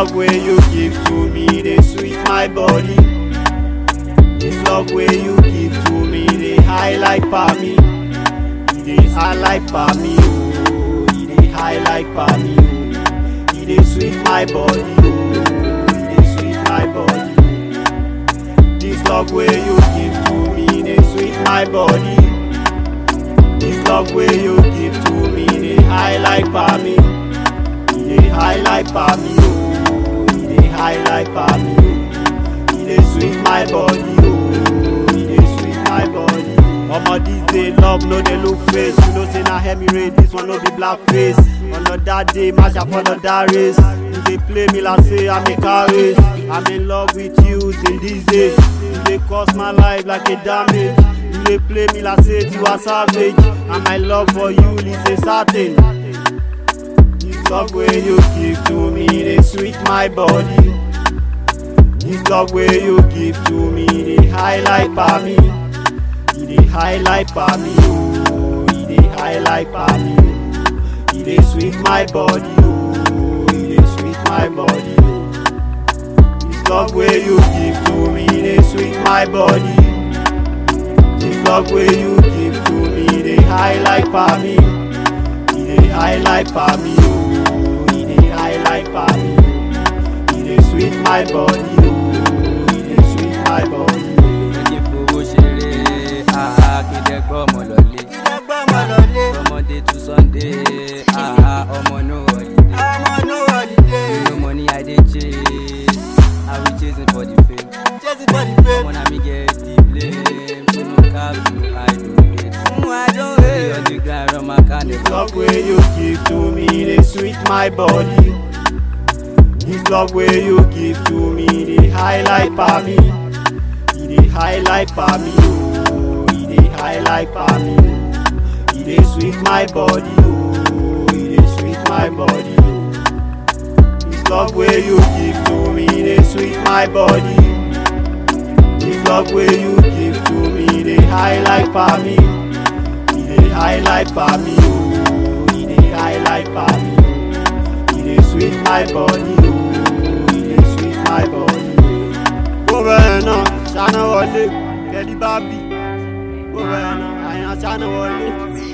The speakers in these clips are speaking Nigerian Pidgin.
love where you give to me, they sweet my body. This love where you give to me, they high like me. It dey high like me, oh. It dey high like me, oh. It dey sweet my body, oh. It dey sweet my body. This love where you give to me, they sweet my body. This love where you give to me, they high like me. It dey high like me, oh. It dey high like me, oh. It dey sweet my body, oh. It dey sweet my body. Omo this day love no dey look face. You know say na Emirate, this one no be black face. Another day, match up for another race. You dey play me like say I'm a car race. I'm in love with you till these days. You dey cost my life like a damage. You dey play me like say you are savage. And my love for you is a certain. This love where you give to me, they sweet my body. This love where you give to me, they high like me. It dey high like me, oh. It dey high like me, oh. It dey sweet my body, oh. It dey sweet my body, oh. This love where you give to me, dey sweet my body. This love where you give to me, dey high like me. It dey high like me, oh. It dey high like me, oh. It dey sweet my body, oh. It dey sweet my body, oh. ẹni fowó ṣeré àá kéde gbọ́ ọmọ lọ́lé ọmọdé tún sunday àá ọmọ no holiday you know money i dey chase i be chasing for the fame ọmọ na me get the blame so no cap so i don't hate stay on the grind run my car This never love where you give to me, they sweet my body. This love where you give to me, they high like me. It dey high like me, oh. It dey high like me, oh. It dey sweet my body, oh. It dey sweet my body, oh. This love where you give to me, they sweet my body. This love where you give to me, they high like me. It dey high like me, oh. It dey high like me, oh. It dey sweet my body, oh. It dey sweet my body, oh. Kó bẹ́ẹ̀ náà, ṣáná wọlé, kẹ́lí bá bì. Kó bẹ́ẹ̀ náà, àyàn ṣáná wọlé.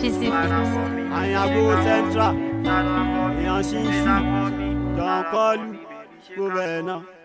Àyàn agbowó central, èèyàn ṣíṣú, jọ̀ọ́ kọ́lù. Kó bẹ́ẹ̀ náà.